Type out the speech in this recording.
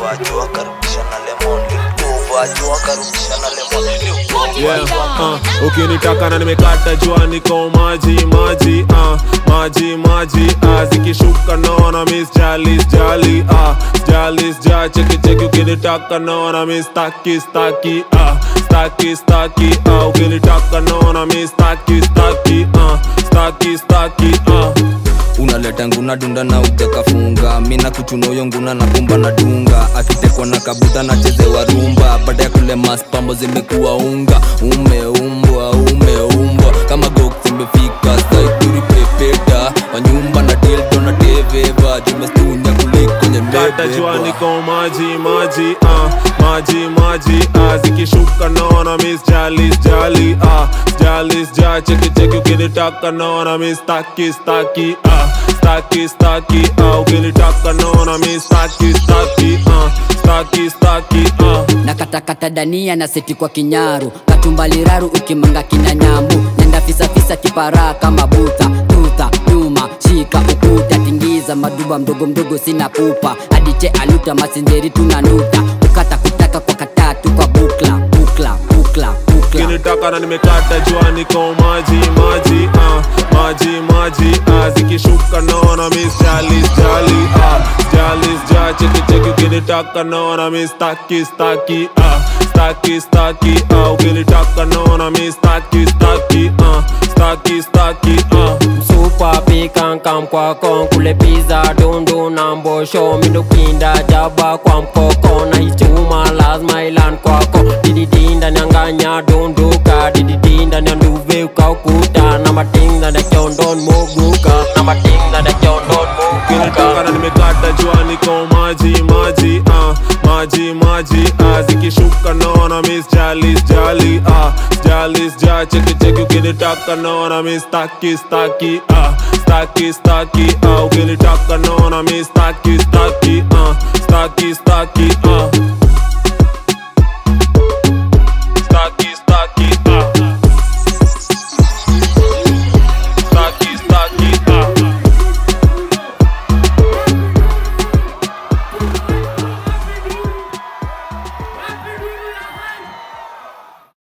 uvajua karibisha na lemon uvajua karibisha na lemon yeah, uh, ukinitaka na nimekata jua niko maji maji uh, maji maji uh, zikishuka naona miss jali jali uh, jali ja cheki cheki ukinitaka naona miss staki staki uh, staki staki uh, ukinitaka naona miss staki staki uh, staki staki uh. unaleta nguna dunda na ujakafunga mina kuchunoyo nguna na kumba na dunga akitekwa na kabuta na chezewa rumba baada ya kule maspambo zimekuwa unga umeumbwa umeumbwa kama gok zimefika saituri pepeta wanyumba na dildo na teveva jumestunya kuliko kata jua nyembebebwa niko maji maji uh, maji maji uh, zikishuka naona miss jalis jali uh, jalis ja cheki cheki ukinitaka naona miss staki staki uh, staki staki uh, ukinitaka naona miss staki staki uh, staki staki uh. na katakata dania na seti kwa kinyaru katumbaliraru ukimanga kina nyambu nenda fisafisa kiparaa kama buta tuta nyuma shika ukuta tingiza maduba mdogo mdogo sina pupa adiche aluta masinjeri tunanuta ukata kutaka kwa katatu kwa bukla bukla bukla bukla ukinitaka na nimekata jua niko maji maji uh, maji maji uh, zikishuka naona miss jalis jali uh, jalis ja cheki cheki ukinitaka naona miss staki staki uh, staki staki uh, ukinitaka naona miss staki staki uh, staki staki uh. Msupa pika kamkwa kon kule pizza dundu na mbosho mindukinda jaba kwa mkoko na hichuma lazima ilan kwako dididi ndani anganya dunduka dididi ndani ya nduve ukaukuta na mating ndani ya kiondon muguka na mating ndani ya kiondon ukinitaka muguka na nimekata jua niko maji maji uh, maji maji uh, zikishuka naona miss jalis jali uh, jalis ja cheki cheki ukinitaka naona miss staki staki uh, staki staki uh, ukinitaka naona miss staki staki uh, staki staki uh.